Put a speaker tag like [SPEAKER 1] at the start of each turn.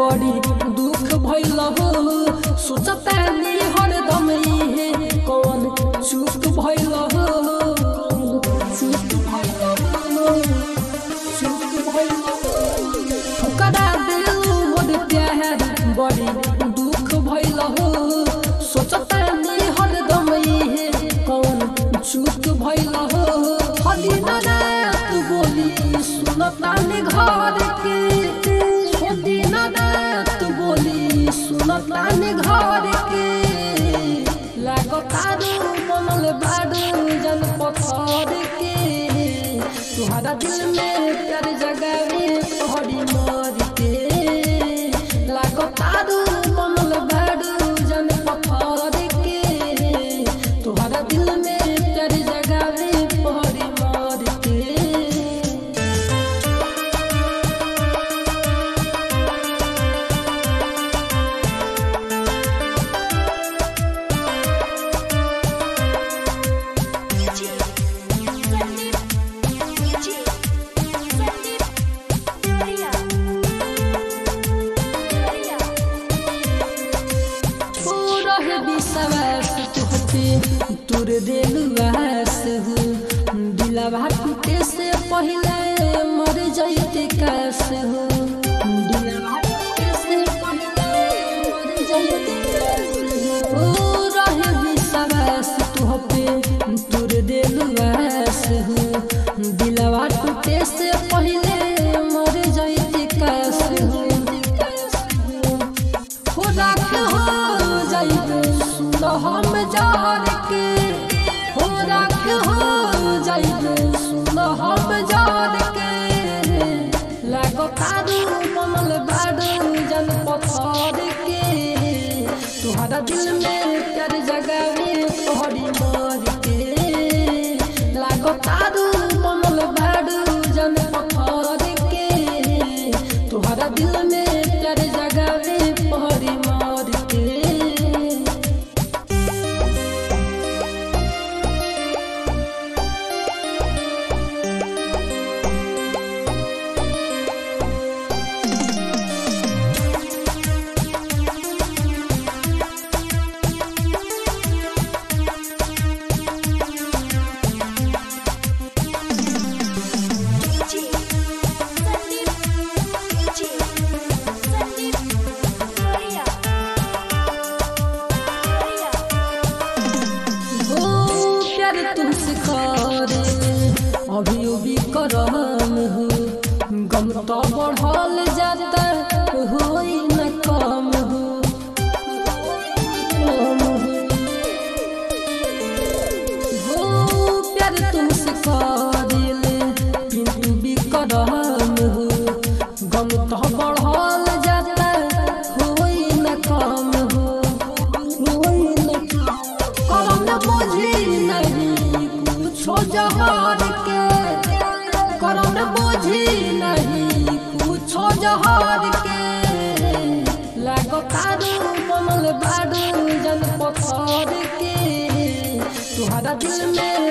[SPEAKER 1] बड़ी दुख भइल हो सोचतानी हरदम इहे कौन चूक भइल हो चूक भइल हो चूक भइल हो ठुकरा देलू मोर प्यार बड़ी दुख भइल हो सोचतानी हरदम इहे कौन चूक भइल हो हदी रात बोली सुनतानी घर के हदी रात बोली सुनतानी घर के लागतारू बनल बारू जन पत्थर के तुहरा दिल में प्यार जगावे तोहरी मर के लागतारू बनल बारू जन पत्थर के तुहरा दिल में प्यार जगावे तोहरी मर के
[SPEAKER 2] DJ Sandeep DJ Sandeep Gloria Gloria
[SPEAKER 1] रहे विश्वास तुहते तोर दिलवास हो दिलवा टूटे से पहले मर जाइते कास हो दिलवा टूटे से पहले मर जाइते कास हो ओ रहे विश्वास तुहते तोर दिलवास हो दिलवा टूटे से पहले मर जाइते कास हो हो राख हो जाइबे सुन हम जार के हो राख हो जाइबे सुन हम जार के लागो तारू बनल बारू जन पत्थर के तुहरा दिल में प्यार जगावे तोहरी मर के लागो तारू बनल बारू जन पत्थर के तुहरा दिल में प्यार जगावे तोहरी मर के
[SPEAKER 2] DJ Sandeep DJ Sandeep Gloria Gloria
[SPEAKER 1] हो प्यार तुमसे करे अभी अभी करम हो गम तो बढ़ल जाता होई न कम हो कम हो। हो प्यार तुमसे करे किंतु भी करम हो गम तो बढ़ल जाता होई न कम हो होई न कम करम बुझी नहीं कुछो जहर के करम बुझी नहीं कुछो जहर के लागो तारू बनल बारू जन पत्थर के तुहरा दिल में